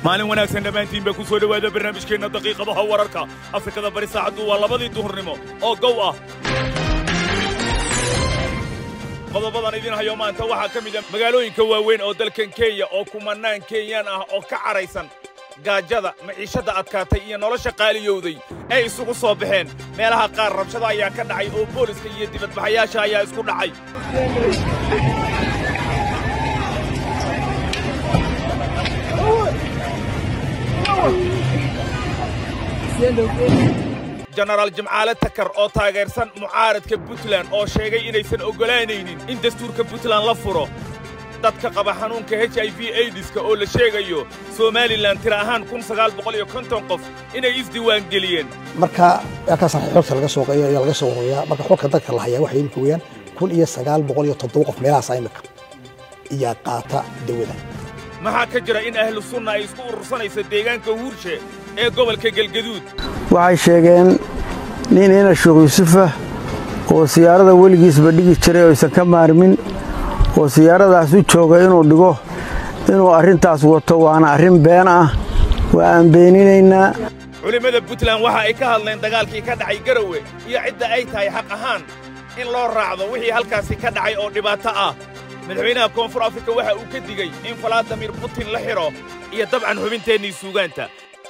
maalin wanaagsan dhammaantiin ba ku soo dhowaada barnaamijkeenna daqiiqadaha wararka afrikada bari saacaddu waa labadii duhurnimo oo gow ah qodobadan idin hayo maanta waxaa ka mid a magaalooyinka waaweyn oo dalkan kenya oo kumannaan kenyaan ah oo ka cadhaysan gaajada maciishadda adkaatay iyo nolosha qaaliyowday ay isugu soo baxeen meelaha qaar rabshado ayaa ka dhacay oo booliska iyo dibadbaxayaasha ayaa isku dhacay jenaraal jimcaale takar oo taageersan mucaaradka puntland oo sheegay inaysan oggolaanaynin in dastuurka puntland la furo dadka qaba xanuunka h i v aidiska oo la sheegayo somalilan tira ahaan kun sagaal boqol iyo konton qof inay isdiiwaangeliyeen marka halkaasaan xogta laga soo ayaa laga soo ururiyaa marka xogka dadka la hayaa waxay imika weeyaan kun iyo sagaal boqol iyo toddoba qof meelahaasa imika iyaa qaata dawada maxaa ka jira in ahlu sunna ay isku urursanayso deegaanka huurshe ee gobolka galgaduud waxay sheegeen nin ina sheekh yuusufah oo siyaarada weligiisba dhigi jiray oo aysan ka maarmin oo siyaaradaas u jooga inuu dhigo inuu arrintaas wato waana arrin been ah waa aan beeninaynaa culimmada puntland waxa ay ka hadleen dagaalkii ka dhacay garowe iyo cidda ay tahay xaq ahaan in loo raacdo wixii halkaasi ka dhacay oo dhibaato ah madaxweynaha koonfur afrika waxa uu ka digey in faladimir putin la xidho iyo dabcan xubinteennii suugaanta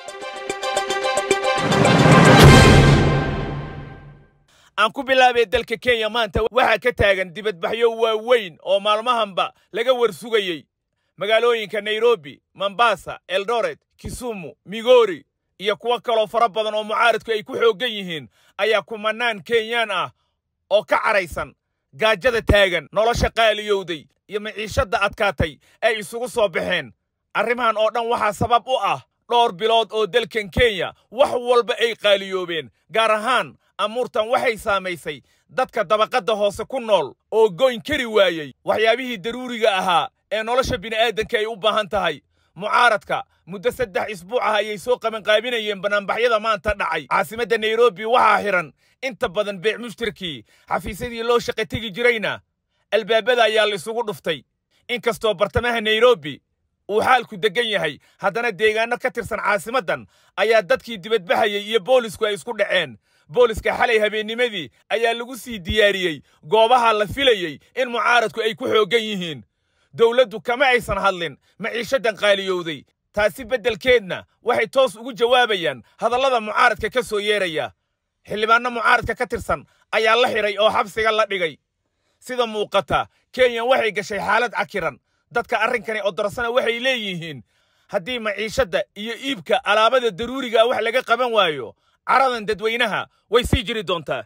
aan ku bilaabay dalka kenya maanta waxaa ka taagan dibadbaxyo waaweyn oo maalmahanba laga war sugayey magaalooyinka nairobi mombasa eldoret kisumu migori iyo kuwo kaloo fara badan oo mucaaradku ay ku xooggan yihiin ayaa kumannaan kenyaan ah oo ka cadhaysan gaajada taagan nolosha qaaliyowday iyo maciishadda adkaatay ay isugu soo baxeen arrimahan oo dhan waxaa sabab u ah dhowr bilood oo dalkan kenya wax walba ay qaaliyoobeen gaar ahaan amuurtan waxay saamaysay dadka dabaqadda hoose ku nool oo goyn kari waayey waxyaabihii daruuriga ahaa ee nolosha bini'aadanka ay u baahan tahay mucaaradka muddo saddex isbuuc ah ayay soo qabanqaabinayeen banaanbaxyada maanta dhacay caasimadda nairobi waxaa xidhan inta badan beec mushtarkii xafiisyadii loo shaqa tegi jirayna albaabada ayaa la isugu dhuftay inkastoo bartamaha nairobi uu xaalku deggan yahay haddana deegaanno ka tirsan caasimaddan ayaa dadkii dibadbaxayey iyo boolisku ay isku dhaceen booliska xalay habeennimadii ayaa lagu sii diyaariyey goobaha la filayey in mucaaradku ay ku xooggan yihiin dowladdu kama aysan hadlin maciishaddan qaaliyowday taasi beddelkeedna waxay toos ugu jawaabayaan hadallada mucaaradka ka soo yeeraya xildhibaanno mucaaradka ka tirsan ayaa la xidhay oo xabsiga la dhigay sida muuqata kenya waxay gashay xaalad cakiran dadka arrinkani odorsana waxay leeyihiin haddii maciishadda iyo iibka alaabada daruuriga wax laga qaban waayo caradan dadweynaha way sii jiri doontaa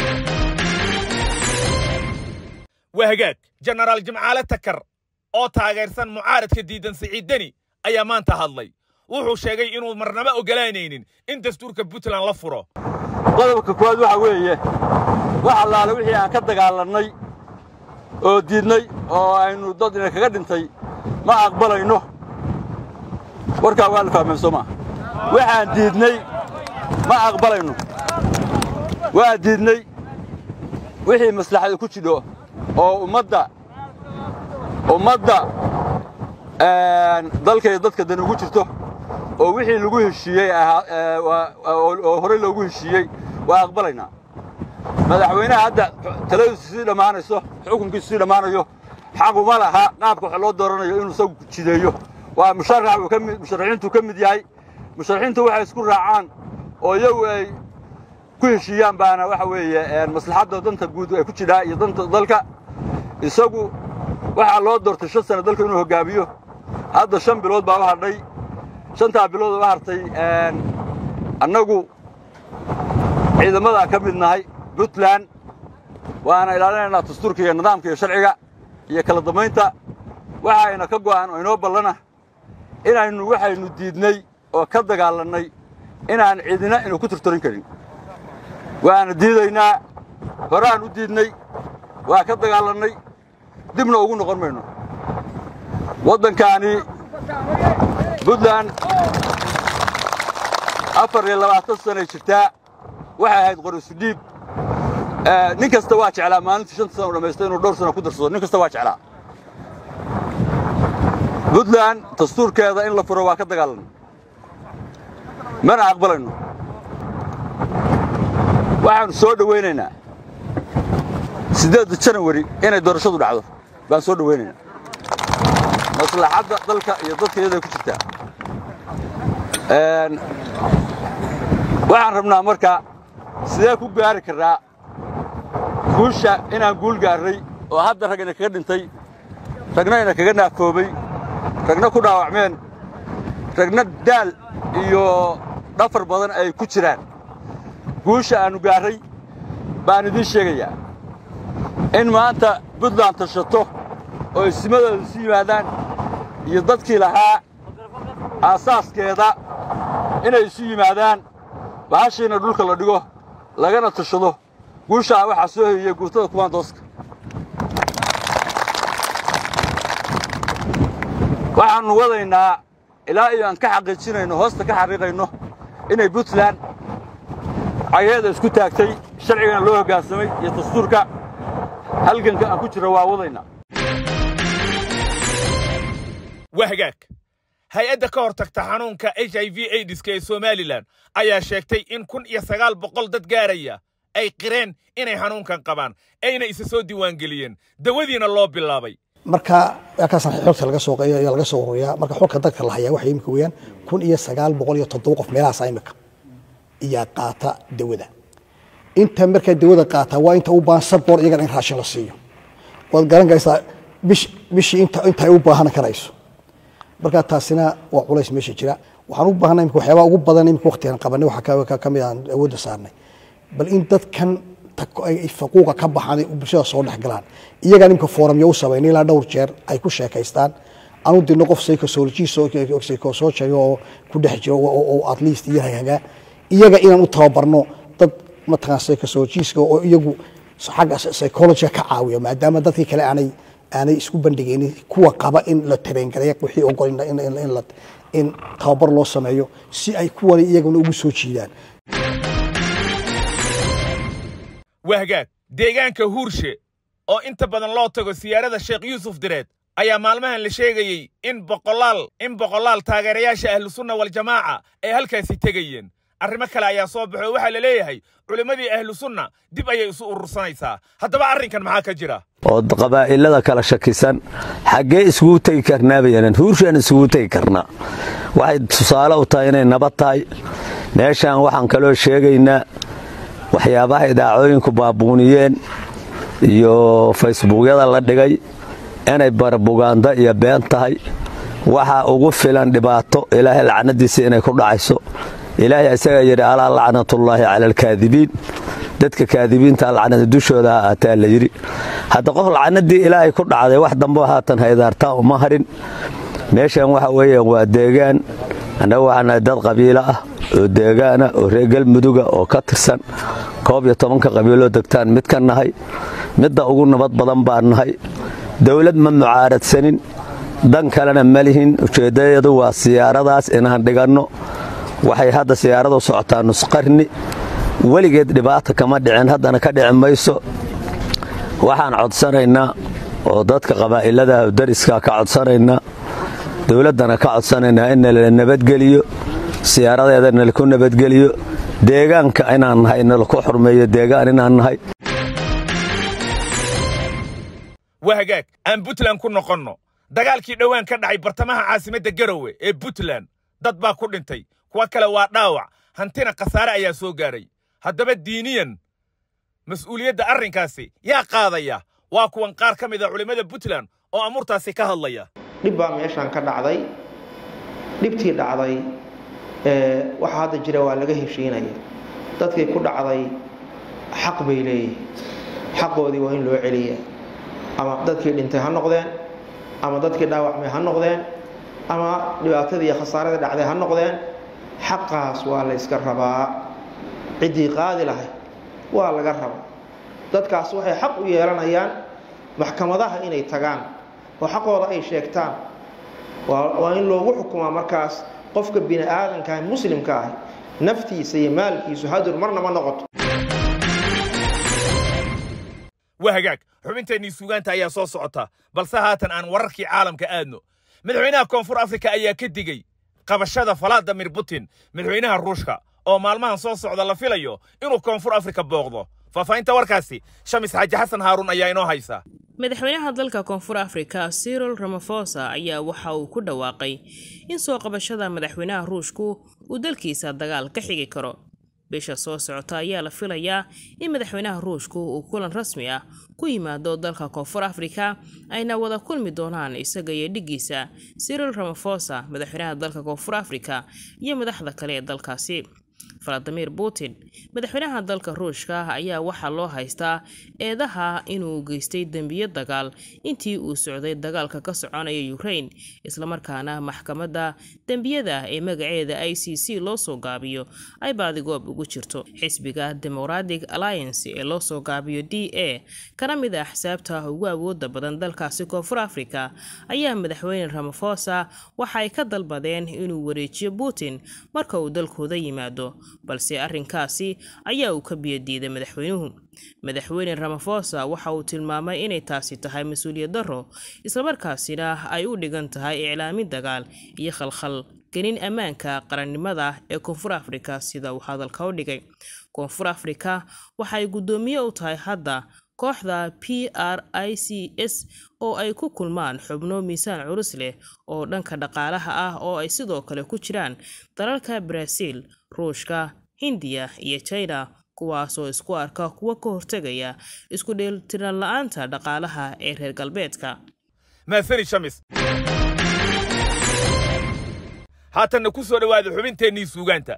waa hagaag jenaraal jimcaale takar oo taageersan mucaaradka diidan siciiddeni ayaa maanta hadlay wuxuu sheegay inuu marnaba oggolaanaynin in dastuurka puntland la furo qodobka koowaad waxa weeye wax allaale wixii aan ka dagaalannay oo diidnay oo aynu dad ina kaga dhintay ma aqbalayno warkaa waa la fahmeen soo maa waxaan diidnay ma aqbalayno waa diidnay wixii maslaxada ku jidho oo ummadda ummadda dalkay dadka dan ugu jirto oo wixii lagu heshiiyey oo horey loogu heshiiyey waa aqbalaynaa madaxweynaha hadda taladiisu sii dhammaanayso xukunkiisu sii dhammaanayo xaquma laha qaabka wax loo dooranayo inuu isagu jideeyo waa musharax uu ka mid musharaxiintuu ka mid yahay musharaxiintu waxay isku raacaan oo iyagu ay ku heshiiyaan baana waxa weeye maslaxadda danta guud ay ku jidhaa iyo danta dalka isagu waxaa loo doortay shan sano dalka inuu hoggaamiyo hadda shan bilood baa u hadhay shantaa bilood oo u hartay annagu ciidamadaa ka mid nahay puntland waana ilaalinaynaa dastuurka iyo nidaamka iyo sharciga iyo kala dambaynta waxayna ka go'an oo inoo ballana inaynu waxaynu diidnay oo ka dagaalannay inaan cidina inu ku tirtirin karin waana diidaynaa horaan u diidnay waa ka dagaalannay dibna ugu noqon mayno waddankaani puntland afar iyo labaatan sanay jirtaa waxay ahayd qorisu dhiib nin kasta waa jeclaa maalintii shanta sana u dhammaysta inuu dhowr sana ku darsado nin kasta waa jeclaa puntland dastuurkeeda in la furo waa ka dagaalanay mana aqbalayno waxaannu soo dhowaynaynaa siddeedda janawari inay doorashadu dhacdo baan soo dhowaynaynaa maslaxadda dalka iyo dadka iyaday ku jirtaa waxaan rabnaa marka sidee ku gaari karnaa guusha inaan guul gaarray oo hadda ragna kaga dhintay ragna ina kaga naafoobay ragna ku dhaawacmeen ragna daal iyo dhafar badan ay ku jiraan guusha aannu gaarray baan idiin sheegayaa in maanta buntland tashato oo isimadooda isu yimaadaan iyo dadkii lahaa aasaaskeeda inay isu yimaadaan bahashiina dhulka la dhigo lagana tashado guushaa waxaa soo hoyiyey guurtada kumaandooska waxaannu wadaynaa ilaa iyo aan ka xaqiijinayno hoosta ka xaqiiqayno inay puntland cageeda isku taagtay sharcigana loo hoggaansamay iyo dastuurka halganka aan ku jira waa wadaynaa waa hagaag hay-adda ka hor tagta xanuunka h i v aidiska ee somalilan ayaa sheegtay in kun iyo sagaal boqol dad gaaraya ay qireen inay xanuunkan qabaan ayna isa soo diiwaangeliyeen dawadiina loo bilaabay marka halkaasna xogta laga soo ayaa laga soo ururiyaa marka xogka dadka la hayaa waxay imika weeyaan kun iyo sagaal boqol iyo toddoba qof meelahaas imika iyaa qaata dawada inta markaa dawada qaataa waa inta u baahan sabor iyagana in raashin la siiyo waad garan karaysaa bish bishii inta inta ay u baahan karayso marka taasina waa culays meesha jira waxaan u baahnay imika waxyaabaha ugu badan imika waqtigan qabanay waxaa ka mid aan awoodda saarnay bal in dadkan ay faquuqa ka baxaan bulshada soo dhex galaan iyagaan imika foorumyo u samaynay ilaa dhowr jeer ay ku sheekaystaan anu dirno qof psychosocial oo ku dhex jiro oo at least iyo hagagaa iyaga inaan u tababarno dad mataqaan psychosocialska oo iyagu xagga psychologiga ka caawiyo maadaama dadkii kale aanay aanay isku bandhigaynin kuwa qaba in la tareengareeya wixii ogol in tababar loo sameeyo si ay kuwani iyaguna ugu soo jiidaan waa hagaag deegaanka huurshe oo inta badan loo tago siyaarada sheekh yuusuf direed ayaa maalmahan la sheegayey in boqolaal in boqolaal taageerayaasha ahlusunna waljamaaca ay halkaasi tegayeen arrimo kale ayaa soo baxo waxaa la leeyahay culimmadii ahlusunna dib ayay isu urursanaysaa haddaba arrinkan maxaa ka jira oo qabaa'ilada kala shakisan xaggee iskugu tegi karnaa bayanan huurshaan iskugu tegi karnaa waxay tusaale u tahay inay nabad tahay meeshaan waxaan kaloo sheegaynaa waxyaabaha idaacooyinku baabuuniyeen iyo faysbuukyada la dhigay inay barbugaanda iyo been tahay waxaa ugu filan dhibaato ilaahay lacnadiisa inay ku dhacayso ilaahay isagaa yidhi alaa lacnatullaahi cala alkaadibiin dadka kaadibiinta lacnada dushooda ha aataa la yidhi hadda qof lacnadii ilaahay ku dhacday wax dambo haatan haydaartaa uma harin meeshan waxa weeyaan waa deegaan annaga waxaan nahay dad qabiilo ah oo deegaana oo reer galmuduga oo ka tirsan koob iyo tobanka qabiiloo degtaan mid ka nahay midda ugu nabad badan baan nahay dawlad ma mucaaradsanin dan kalena ma lihin ujeeddayadu waa siyaaradaas inaan dhiganno waxay hadda siyaaradu socotaa nusqarni weligeed dhibaata kama dhicin haddana ka dhici mayso waxaan codsanaynaa oo dadka qabaa'ilada dariska ka codsanaynaa dowladdana ka codsanaynaa in nala nabadgeliyo siyaaradeeda nalaku nabadgeliyo deegaanka inaan nahay nalaku xurmeeyo deegaan inaan nahay waa hagaag aan puntland ku noqonno dagaalkii dhowaan ka dhacay bartamaha caasimadda garowe ee puntland dad baa ku dhintay kuwa kale waa dhaawac hantina khasaare ayaa soo gaadhay haddaba diiniyan mas'uuliyadda arrinkaasi yaa qaadaya waa kuwan qaar ka mid a culimmada puntland oo amuurtaasi ka hadlaya dhib baa meeshaan ka dhacday dhibtii dhacday waxa hadda jira waa laga heshiinaya dadkii ku dhacday xaq bay leeyihin xaqoodii waa in loo celiya ama dadkii dhintay ha noqdeen ama dadkii dhaawacmay ha noqdeen ama dhibaatadii iyo khasaaradii dhacday ha noqdeen xaqaas waa la yska rabaa ciddii qaadi lahay waa laga rabaa dadkaas waxay xaq u yeelanayaan maxkamadaha inay tagaan oo xaqooda ay sheegtaan waa in loogu xukumaa markaas qofka bini aadanka muslimka ah naftiisa iyo maalkiisu hadur marna ma noqoto waa hagaag xubinteennii suugaanta ayaa soo socota balse haatan aan wararkii caalamka aadno madaxweynaha koonfur afrika ayaa ka digey qabashada valadimir putin madaxweynaha ruushka oo maalmahan soo socda la filayo inuu koonfur afrika booqdo faahfaahinta warkaasi shamis xaaji xasan haaruun ayaa inoo haysa madaxweynaha dalka koonfur afrika cyril ramafosa ayaa waxa uu ku dhawaaqay in soo qabashada madaxweynaha ruushku uu dalkiisa dagaal ka xigi karo bisha soo socota ayaa la filayaa in madaxweynaha ruushku uu kulan rasmi ah ku yimaado dalka koonfur afrika ayna wada kulmi doonaan isaga iyo dhiggiisa cyril ramafosa madaxweynaha dalka koonfur afrika iyo madaxda kale ee dalkaasi valadimir putin madaxweynaha dalka ruushka ayaa waxaa loo haystaa eedaha inuu geystay dembiyo dagaal intii uu socday dagaalka ka soconaya ukraine islamarkaana maxkamadda dembiyada ee magaceeda i c c loo soo gaabiyo ay baadigoob ugu jirto xisbiga democratic alliance ee loo soo gaabiyo d a kana mid ah xisaabta ugu awooda badan dalkaasi koonfur afrika ayaa madaxweyne ramafosa waxa ay ka dalbadeen inuu wareejiyo putin marka uu dalkooda yimaado balse arrinkaasi ayaa uu ka biyadiiday madaxweynuhu madaxweyne ramafosa waxa uu tilmaamay inay taasi tahay mas-uuliyad darro islamarkaasina ay u dhigan tahay iclaamin dagaal iyo khalkhal gelin ammaanka qarannimada ee koonfur afrika sida uu hadalka u dhigay koonfur afrika waxay guddoomiye u tahay hadda kooxda p r i c s oo ay ku kulmaan xubno miisaan culus leh oo dhanka dhaqaalaha ah oo ay sidoo kale ku jiraan dalalka baraaziil ruushka hindiya iyo china kuwaasoo isku arka kuwa ka hortegaya isku dheeltiran la-aanta dhaqaalaha ee reer galbeedka mahasani shamis haatanna ku soo dhowaada xubinteennii suugaanta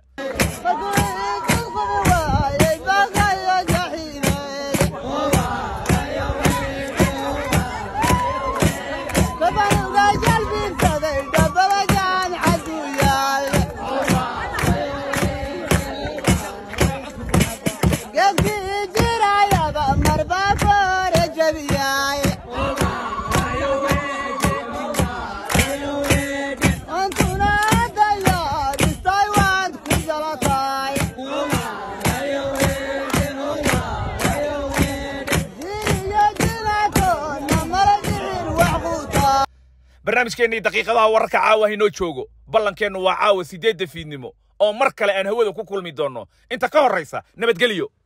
barnaamijkeennii daqiiqadaha wararka caawa haynoo joogo ballankeennu waa caawa siddeedda fiidnimo oo mar kale aan hawada ku kulmi doonno inta ka horraysa nabadgelyo